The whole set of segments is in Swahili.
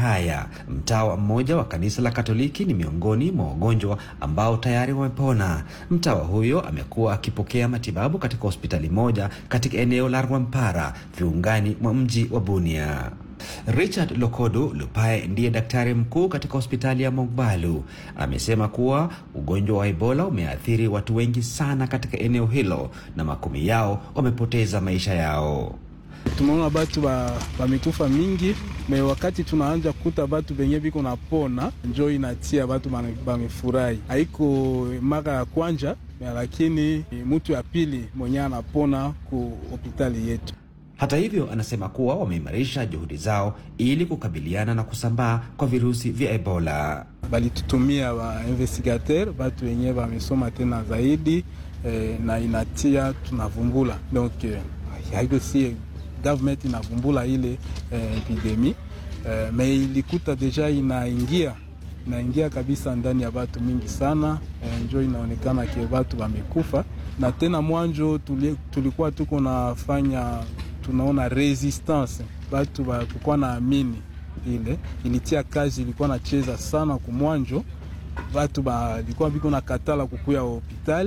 haya, mtawa mmoja wa kanisa la Katoliki ni miongoni mwa wagonjwa ambao tayari wamepona. Mtawa huyo amekuwa akipokea matibabu katika hospitali moja katika eneo la Rwampara, viungani mwa mji wa Bunia. Richard Lokodo Lupae ndiye daktari mkuu katika hospitali ya Mogbalu. Amesema kuwa ugonjwa wa Ebola umeathiri watu wengi sana katika eneo hilo na makumi yao wamepoteza maisha yao. Tumeona batu bamekufa mingi me, wakati tunaanja kuta batu benye biko napona, njo inatia batu bamefurahi. Haiko mara ya kwanja, lakini mutu ya pili mwenye anapona ku hospitali yetu. Hata hivyo, anasema kuwa wameimarisha juhudi zao ili kukabiliana na kusambaa kwa virusi vya Ebola. Balitutumia wa investigateur batu wenye wamesoma tena zaidi eh, na inatia tunavumbula donc eh, haiko si government inavumbula ile eh, epidemi eh, me ilikuta deja inaingia inaingia kabisa ndani ya batu mingi sana eh, njo inaonekana ke batu wamekufa na tena mwanjo tuli, tulikuwa tuko nafanya tunaona resistance batu bakukuwa na amini ile ilitia kazi, ilikuwa nacheza sana kumwanjo, batu balikuwa biko na katala kukuya hospitali.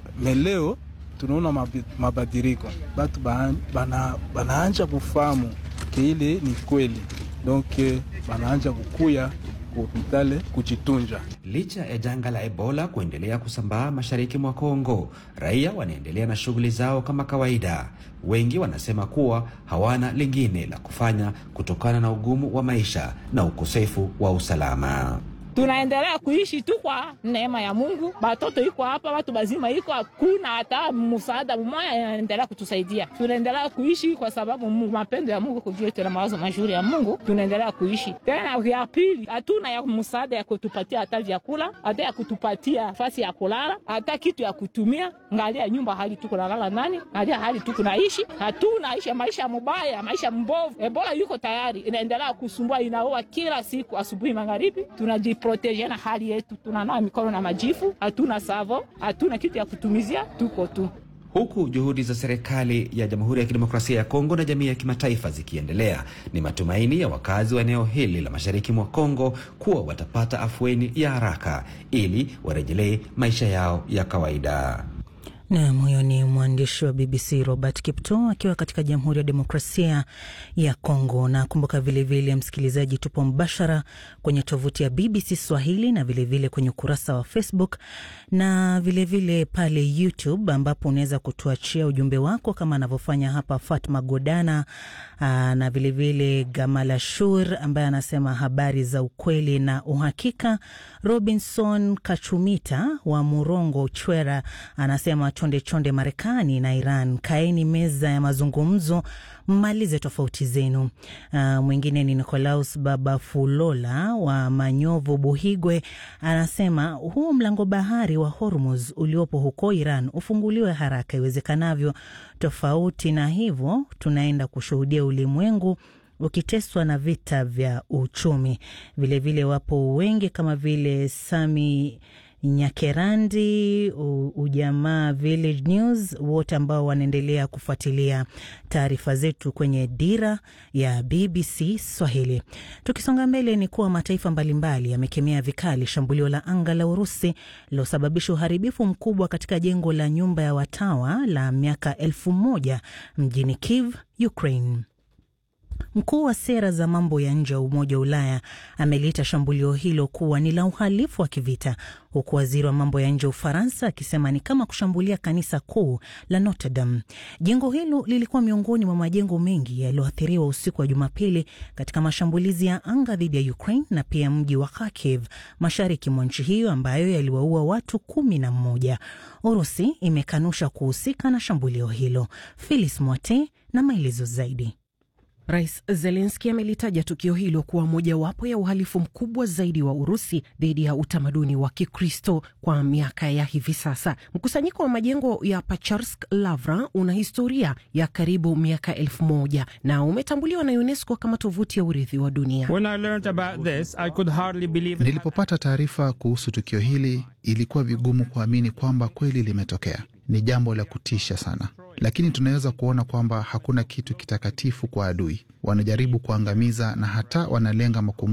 Meleo tunaona mabadiriko, batu bana, banaanja kufahamu ke ile ni kweli, donc banaanja kukuya hospitali kujitunja. Licha ya janga la Ebola kuendelea kusambaa mashariki mwa Kongo, raia wanaendelea na shughuli zao kama kawaida. Wengi wanasema kuwa hawana lingine la kufanya kutokana na ugumu wa maisha na ukosefu wa usalama. Tunaendelea kuishi tu kwa neema ya Mungu. Batoto iko hapa, watu bazima iko, hakuna hata msaada mmoja inaendelea kutusaidia. Tunaendelea kuishi kwa sababu mapendo ya Mungu kujua tena mawazo mazuri ya Mungu, tunaendelea kuishi tena. Ya pili, hatuna ya msaada ya kutupatia hata vyakula, hata ya kutupatia nafasi ya kulala, hata kitu ya kutumia. Ngalia nyumba hali tuko nalala nani, ngalia hali tuko naishi, hatuna ishi maisha mubaya, maisha mbovu. Ebola yuko tayari, inaendelea kusumbua, inaua kila siku, asubuhi magharibi, tunaji proteje na hali yetu, tunanawa mikono na majifu, hatuna savo, hatuna kitu ya kutumizia, tuko tu Huku juhudi za serikali ya Jamhuri ya Kidemokrasia ya Kongo na jamii ya kimataifa zikiendelea, ni matumaini ya wakazi wa eneo hili la mashariki mwa Kongo kuwa watapata afueni ya haraka ili warejelee maisha yao ya kawaida. Nam, huyo ni mwandishi wa BBC Robert Kipto akiwa katika Jamhuri ya Demokrasia ya Kongo. Na kumbuka vilevile, msikilizaji, tupo mbashara kwenye tovuti ya BBC Swahili na vilevile vile kwenye ukurasa wa Facebook na vilevile vile pale YouTube ambapo unaweza kutuachia ujumbe wako kama anavyofanya hapa Fatma Godana aa, na vilevile vile Gamala Shur ambaye anasema habari za ukweli na uhakika. Robinson Kachumita wa Murongo Chwera anasema chonde chonde Marekani na Iran, kaeni meza ya mazungumzo, mmalize tofauti zenu. Uh, mwingine ni Nicolaus Baba Fulola wa Manyovu Buhigwe anasema huu mlango bahari wa Hormuz uliopo huko Iran ufunguliwe haraka iwezekanavyo, tofauti na hivyo tunaenda kushuhudia ulimwengu ukiteswa na vita vya uchumi. Vilevile vile wapo wengi kama vile Sami Nyakerandi, Ujamaa Village News, wote ambao wanaendelea kufuatilia taarifa zetu kwenye dira ya BBC Swahili. Tukisonga mbele, ni kuwa mataifa mbalimbali yamekemea vikali shambulio la anga la Urusi lilosababisha uharibifu mkubwa katika jengo la nyumba ya watawa la miaka elfu moja mjini Kiev, Ukraine. Mkuu wa sera za mambo ya nje wa Umoja wa Ulaya ameliita shambulio hilo kuwa ni la uhalifu wa kivita, huku waziri wa mambo ya nje wa Ufaransa akisema ni kama kushambulia kanisa kuu la Notre Dame. Jengo hilo lilikuwa miongoni mwa majengo mengi yaliyoathiriwa usiku wa Jumapili katika mashambulizi ya anga dhidi ya Ukraine na pia mji wa Kharkiv mashariki mwa nchi hiyo ambayo yaliwaua watu kumi na mmoja. Urusi imekanusha kuhusika na shambulio hilo. Philis Mwate na maelezo zaidi. Rais Zelenski amelitaja tukio hilo kuwa mojawapo ya uhalifu mkubwa zaidi wa Urusi dhidi ya utamaduni wa Kikristo kwa miaka ya hivi sasa. Mkusanyiko wa majengo ya Pacharsk Lavra una historia ya karibu miaka elfu moja na umetambuliwa na UNESCO kama tovuti ya urithi wa dunia. Nilipopata taarifa kuhusu tukio hili, ilikuwa vigumu kuamini kwamba kweli limetokea. Ni jambo la kutisha sana, lakini tunaweza kuona kwamba hakuna kitu kitakatifu kwa adui. Wanajaribu kuangamiza na hata wanalenga makumbusho